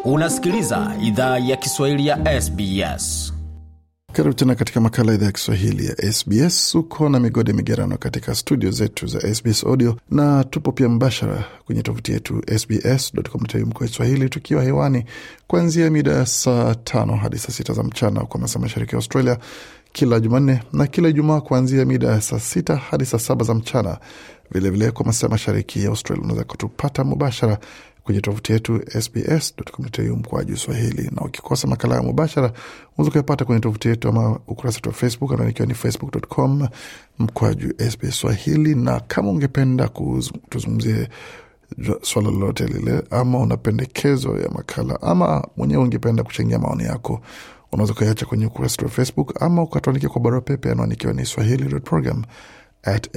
Unasikiliza idhaa ya Kiswahili ya SBS. Karibu tena katika makala idhaa ya Kiswahili ya SBS. Uko na migode migerano katika studio zetu za SBS Audio na tupo pia mbashara kwenye tovuti yetu sbs.com.au mkoa Swahili, tukiwa hewani kuanzia mida ya saa tano hadi saa sita za mchana kwa masaa mashariki ya Australia kila Jumanne na kila Ijumaa kuanzia mida ya saa sita hadi saa saba za mchana. Vilevile kwa masaa mashariki ya Australia unaweza kutupata mubashara kwenye tovuti yetu sbs.com.au mkwaju Swahili, na ukikosa makala ya mubashara unaweza kuyapata kwenye tovuti yetu ama ukurasa wetu wa Facebook ambao ikiwa ni facebook.com mkwaju SBS Swahili. Na kama ungependa tuzungumzie swala lolote lile, ama una pendekezo ya makala, ama mwenyewe ungependa kuchangia maoni yako, unaweza ukaiacha kwenye ukurasa wetu wa Facebook ama ukatuandikia kwa barua pepe, anwani ikiwa ni swahili.program at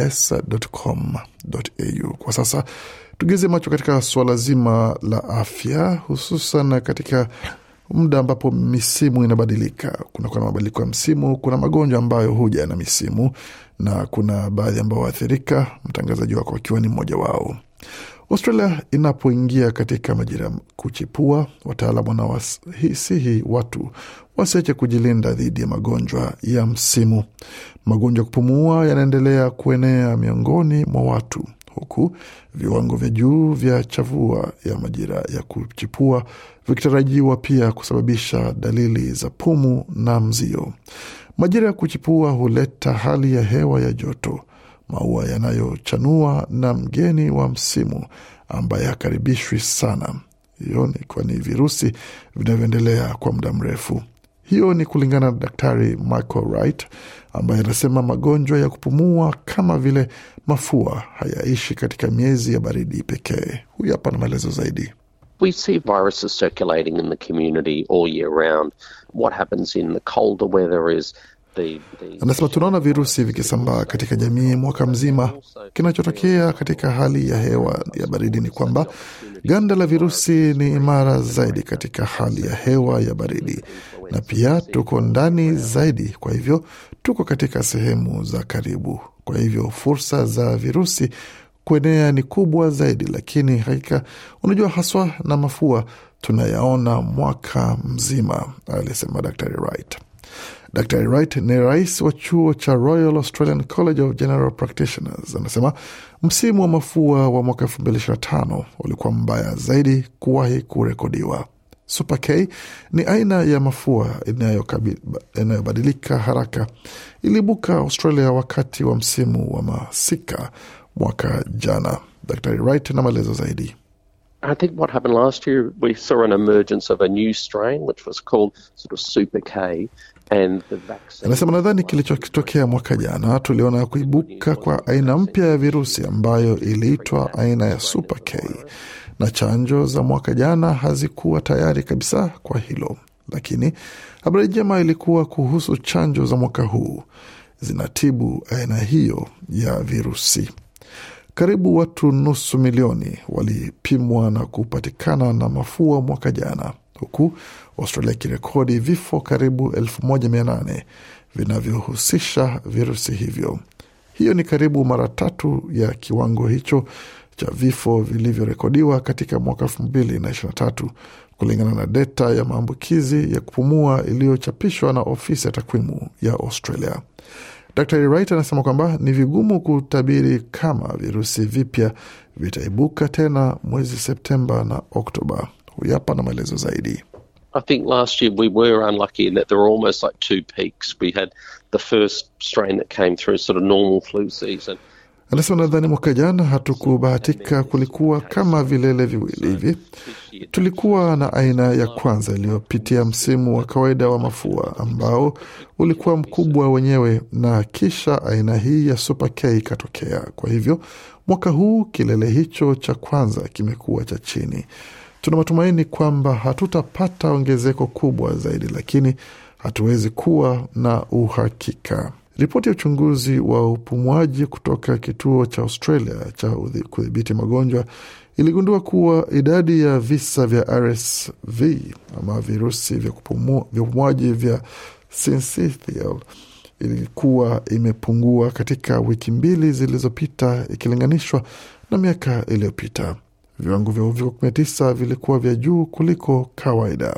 sbs.com.au. Kwa sasa tugeze macho katika suala zima la afya, hususan katika muda ambapo misimu inabadilika. Kunakuwa na mabadiliko ya msimu, kuna magonjwa ambayo huja na misimu na kuna baadhi ambao waathirika, mtangazaji wako akiwa ni mmoja wao. Australia inapoingia katika majira ya kuchipua, wataalam wanawasihi watu wasiache kujilinda dhidi ya magonjwa ya msimu. Magonjwa ya kupumua yanaendelea kuenea miongoni mwa watu huku viwango vya juu vya chavua ya majira ya kuchipua vikitarajiwa pia kusababisha dalili za pumu na mzio. Majira ya kuchipua huleta hali ya hewa ya joto, maua yanayochanua na mgeni wa msimu ambaye hakaribishwi sana. Hiyo ni kwani virusi vinavyoendelea kwa muda mrefu. Hiyo ni kulingana na Daktari Michael Wright ambaye anasema magonjwa ya kupumua kama vile mafua hayaishi katika miezi ya baridi pekee. Huyu hapa na maelezo zaidi. We see viruses circulating in the community all year round. What happens in the colder weather is the, the... Anasema tunaona virusi vikisambaa katika jamii mwaka mzima. Kinachotokea katika hali ya hewa ya baridi ni kwamba ganda la virusi ni imara zaidi katika hali ya hewa ya baridi, na pia tuko ndani zaidi, kwa hivyo tuko katika sehemu za karibu, kwa hivyo fursa za virusi kuenea ni kubwa zaidi. Lakini hakika, unajua, haswa na mafua tunayaona mwaka mzima, alisema Dr. Wright. Dr. Wright ni rais wa chuo cha Royal Australian College of General Practitioners. Anasema msimu wa mafua wa mwaka 2025 ulikuwa mbaya zaidi kuwahi kurekodiwa. Super K ni aina ya mafua inayobadilika haraka. Iliibuka Australia wakati wa msimu wa masika mwaka jana. Dr. Wright na maelezo zaidi. I think what happened last year, we saw an emergence of a new strain which was called sort of Super K. Anasema nadhani kilichotokea mwaka jana, tuliona kuibuka kwa aina mpya ya virusi ambayo iliitwa aina ya Super K, na chanjo za mwaka jana hazikuwa tayari kabisa kwa hilo, lakini habari njema ilikuwa kuhusu chanjo za mwaka huu zinatibu aina hiyo ya virusi. Karibu watu nusu milioni walipimwa na kupatikana na mafua mwaka jana huku Australia ikirekodi vifo karibu elfu moja mia nane vinavyohusisha virusi hivyo. Hiyo ni karibu mara tatu ya kiwango hicho cha vifo vilivyorekodiwa katika mwaka elfu mbili na ishirini na tatu kulingana na data ya maambukizi ya kupumua iliyochapishwa na ofisi ya takwimu ya Australia. Dr Wright anasema kwamba ni vigumu kutabiri kama virusi vipya vitaibuka tena mwezi Septemba na Oktoba. Huyu hapa na maelezo zaidi. I think last year we were unlucky in that there were almost like two peaks. We had the first strain that came through sort of normal flu season. Anasema nadhani mwaka jana hatukubahatika, kulikuwa kama vilele viwili hivi. Tulikuwa na aina ya kwanza iliyopitia msimu wa kawaida wa mafua ambao ulikuwa mkubwa wenyewe, na kisha aina hii ya Super K ikatokea. Kwa hivyo mwaka huu kilele hicho cha kwanza kimekuwa cha chini. Tuna matumaini kwamba hatutapata ongezeko kubwa zaidi, lakini hatuwezi kuwa na uhakika. Ripoti ya uchunguzi wa upumuaji kutoka kituo cha Australia cha kudhibiti magonjwa iligundua kuwa idadi ya visa vya RSV ama virusi vya upumuaji vya syncytial ilikuwa imepungua katika wiki mbili zilizopita ikilinganishwa na miaka iliyopita. viwango vya uviko 19 vilikuwa vya juu kuliko kawaida.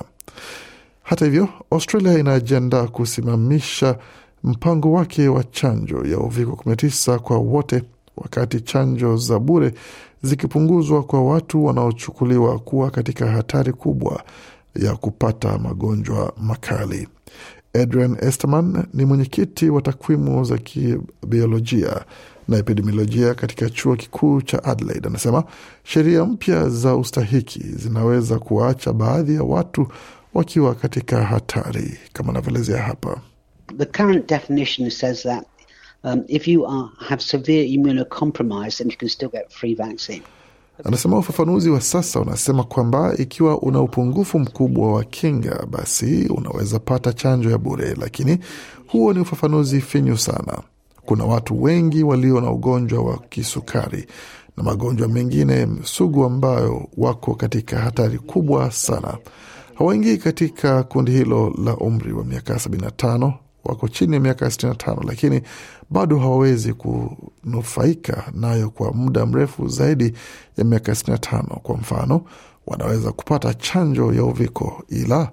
Hata hivyo, Australia inajiandaa kusimamisha mpango wake wa chanjo ya uviko 19 kwa wote, wakati chanjo za bure zikipunguzwa kwa watu wanaochukuliwa kuwa katika hatari kubwa ya kupata magonjwa makali. Adrian Esterman ni mwenyekiti wa takwimu za kibiolojia na epidemiolojia katika chuo kikuu cha Adelaide. Anasema sheria mpya za ustahiki zinaweza kuwaacha baadhi ya watu wakiwa katika hatari, kama anavyoelezea hapa. The current definition says that um, if you are, have severe immunocompromise, then you can still get free vaccine. Anasema ufafanuzi wa sasa unasema kwamba ikiwa una upungufu mkubwa wa kinga, basi unaweza pata chanjo ya bure, lakini huo ni ufafanuzi finyu sana. Kuna watu wengi walio na ugonjwa wa kisukari na magonjwa mengine sugu ambayo wako katika hatari kubwa sana. Hawaingii katika kundi hilo la umri wa miaka 75, wako chini ya miaka 65, lakini bado hawawezi kunufaika nayo kwa muda mrefu zaidi ya miaka 65. Kwa mfano, wanaweza kupata chanjo ya uviko ila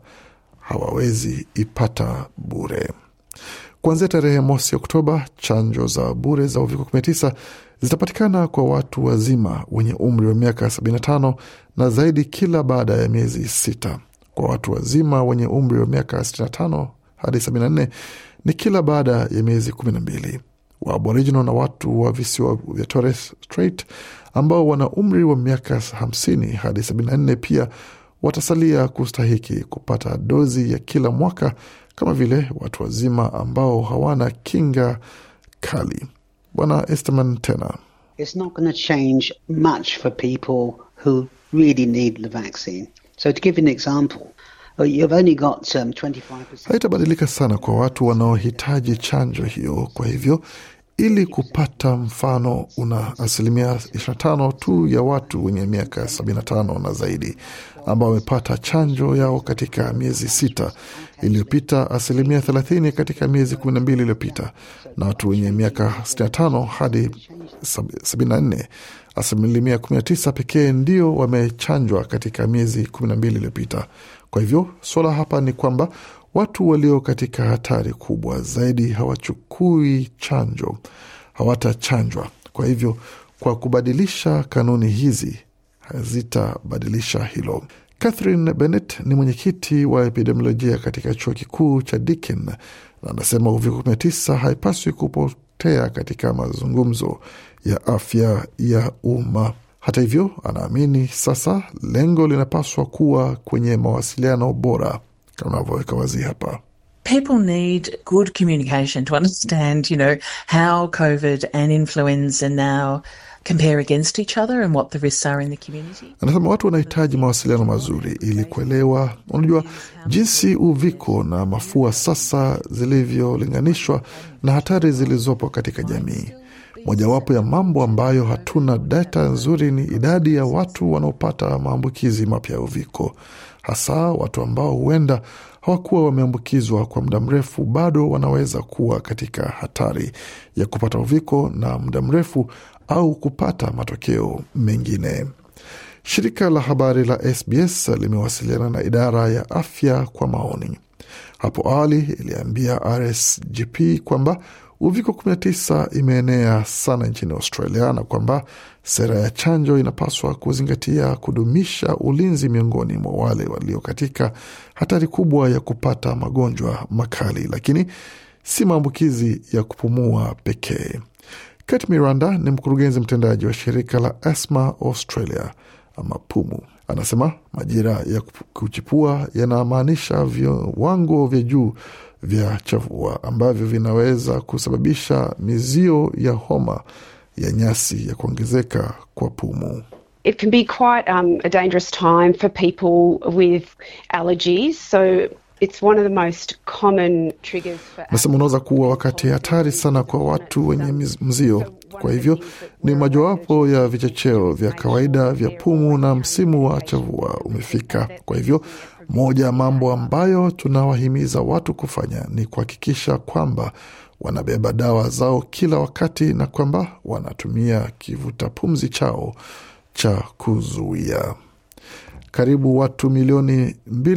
hawawezi ipata bure. Kuanzia tarehe mosi Oktoba, chanjo za bure za uviko 19 zitapatikana kwa watu wazima wenye umri wa miaka 75 na zaidi kila baada ya miezi sita. Kwa watu wazima wenye umri wa miaka 65 hadi 74 ni kila baada ya miezi 12. Wa Aboriginal na watu wa visiwa vya Torres Strait ambao wana umri wa miaka 50 hadi 74 pia watasalia kustahiki kupata dozi ya kila mwaka kama vile watu wazima ambao hawana kinga kali. Bwana Esterman tena It's not going to change much for people who really need the vaccine. So, to give you an example, uh, you've only got um, 25%. haitabadilika sana kwa watu wanaohitaji chanjo hiyo. Kwa hivyo ili kupata mfano, una asilimia 25 tu ya watu wenye miaka 75 na zaidi ambao wamepata chanjo yao katika miezi sita iliyopita, asilimia 30 katika miezi 12 iliyopita, na watu wenye miaka 65 hadi 74 asilimia 19 pekee ndio wamechanjwa katika miezi 12 iliyopita. Kwa hivyo suala hapa ni kwamba watu walio katika hatari kubwa zaidi hawachukui chanjo, hawatachanjwa. Kwa hivyo kwa kubadilisha kanuni hizi hazitabadilisha hilo. Catherine Bennett ni mwenyekiti wa epidemiolojia katika chuo kikuu cha Deakin na anasema uviko 19 haipaswi kupotea katika mazungumzo ya afya ya umma. Hata hivyo, anaamini sasa lengo linapaswa kuwa kwenye mawasiliano bora kama anavyoweka wazi hapa. people need good communication to understand, you know, how COVID and influenza now compare against each other and what the risks are in the community. Anasema watu wanahitaji mawasiliano mazuri ili kuelewa, unajua, jinsi uviko na mafua sasa zilivyolinganishwa na hatari zilizopo katika jamii. Mojawapo ya mambo ambayo hatuna data nzuri ni idadi ya watu wanaopata maambukizi mapya ya uviko, hasa watu ambao huenda hawakuwa wameambukizwa kwa muda mrefu, bado wanaweza kuwa katika hatari ya kupata uviko na muda mrefu au kupata matokeo mengine. Shirika la habari la SBS limewasiliana na idara ya afya kwa maoni. Hapo awali iliambia RSGP kwamba uviko 19 imeenea sana nchini Australia na kwamba sera ya chanjo inapaswa kuzingatia kudumisha ulinzi miongoni mwa wale walio katika hatari kubwa ya kupata magonjwa makali, lakini si maambukizi ya kupumua pekee. Kate Miranda ni mkurugenzi mtendaji wa shirika la Asthma Australia ama PUMU. Anasema majira ya kuchipua yanamaanisha viwango vya juu vya chavua ambavyo vinaweza kusababisha mizio ya homa ya nyasi ya kuongezeka kwa pumu. It can be quite um, a dangerous time for people with allergies. So it's one of the most common triggers for Nasema unaweza kuwa wakati hatari sana kwa watu wenye miz- mzio. Kwa hivyo ni mojawapo ya vichocheo vya kawaida vya pumu na msimu wa chavua umefika. Kwa hivyo moja ya mambo ambayo tunawahimiza watu kufanya ni kuhakikisha kwamba wanabeba dawa zao kila wakati na kwamba wanatumia kivuta pumzi chao cha kuzuia. Karibu watu milioni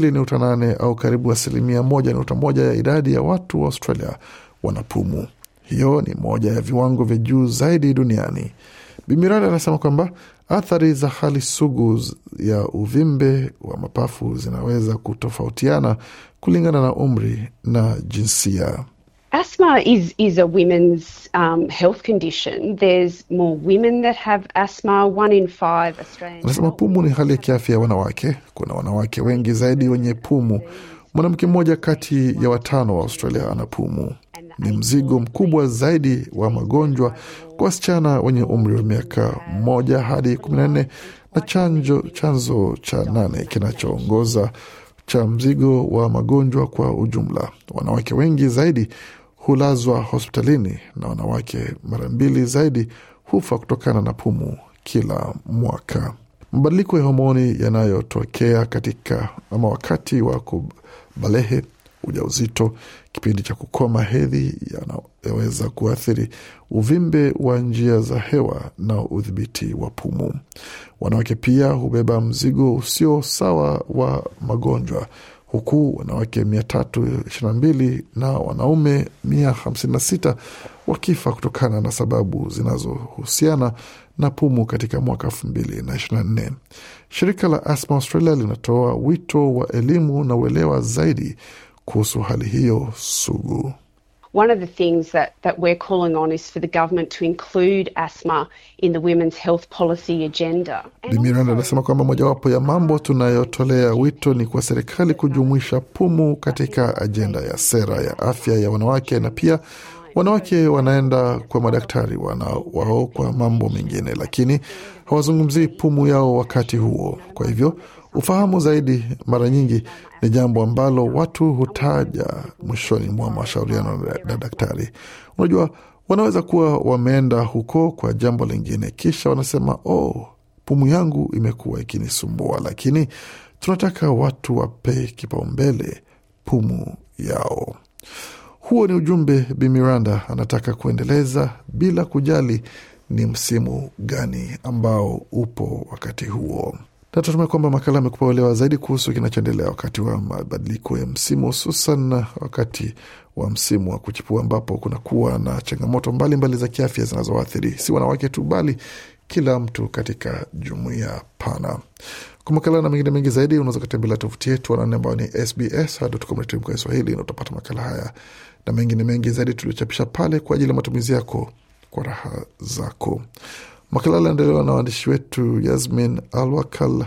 2.8 au karibu asilimia 1.1 ya idadi ya watu wa Australia wanapumu. Hiyo ni moja ya viwango vya juu zaidi duniani. Bimirada anasema kwamba athari za hali sugu ya uvimbe wa mapafu zinaweza kutofautiana kulingana na umri na jinsia. Asthma is, is a women's um, health condition. There's more women that have asthma. One in five Australian Anasema pumu ni hali ya kiafya ya wanawake. Kuna wanawake wengi zaidi wenye pumu. Mwanamke mmoja kati ya watano wa Australia ana pumu. Ni mzigo mkubwa zaidi wa magonjwa kwa wasichana wenye umri wa miaka moja hadi kumi na nne na chanjo, chanzo cha nane kinachoongoza cha mzigo wa magonjwa kwa ujumla. Wanawake wengi zaidi hulazwa hospitalini na wanawake mara mbili zaidi hufa kutokana na pumu kila mwaka. Mabadiliko ya homoni yanayotokea katika ama wakati wa kubalehe, ujauzito, kipindi cha kukoma hedhi yanaweza kuathiri uvimbe wa njia za hewa na udhibiti wa pumu. Wanawake pia hubeba mzigo usio sawa wa magonjwa huku wanawake mia tatu ishirini na mbili na wanaume mia hamsini na sita wakifa kutokana na sababu zinazohusiana na pumu katika mwaka elfu mbili na ishirini na nne. Shirika la Asthma Australia linatoa wito wa elimu na uelewa zaidi kuhusu hali hiyo sugu. One of the things that, that we're calling on is for the government to include asthma in the women's health policy agenda. Bi Miranda anasema kwamba mojawapo ya mambo tunayotolea wito ni kwa serikali kujumuisha pumu katika ajenda ya sera ya afya ya wanawake, na pia wanawake wanaenda kwa madaktari wana wao kwa mambo mengine, lakini hawazungumzii pumu yao wakati huo. Kwa hivyo ufahamu zaidi mara nyingi ni jambo ambalo watu hutaja mwishoni mwa mashauriano na daktari. Unajua, wanaweza kuwa wameenda huko kwa jambo lingine, kisha wanasema oh, pumu yangu imekuwa ikinisumbua, lakini tunataka watu wape kipaumbele pumu yao. Huo ni ujumbe Bi Miranda anataka kuendeleza bila kujali ni msimu gani ambao upo wakati huo. Natumai kwamba makala amekupa uelewa zaidi kuhusu kinachoendelea wakati wa mabadiliko ya msimu, hususan wakati wa msimu wa kuchipua, ambapo kunakuwa na changamoto mbalimbali mbali za kiafya zinazoathiri si wanawake tu, bali kila mtu katika jumuiya pana. Kwa makala na mengine mengi zaidi, unaweza kutembelea tovuti yetu anane ambayo ni sbs.com.au kwa Kiswahili, na utapata makala haya na mengine mengi zaidi tuliochapisha pale kwa ajili ya matumizi yako kwa raha zako. Makala aliandaliwa na waandishi wetu Yasmin Alwakal,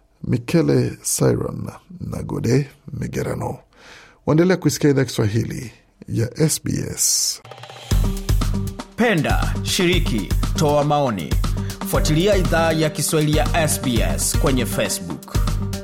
Mikele Siron na Gode Migerano. Waendelea kuisikia idhaa Kiswahili ya SBS. Penda, shiriki, toa maoni, fuatilia idhaa ya Kiswahili ya SBS kwenye Facebook.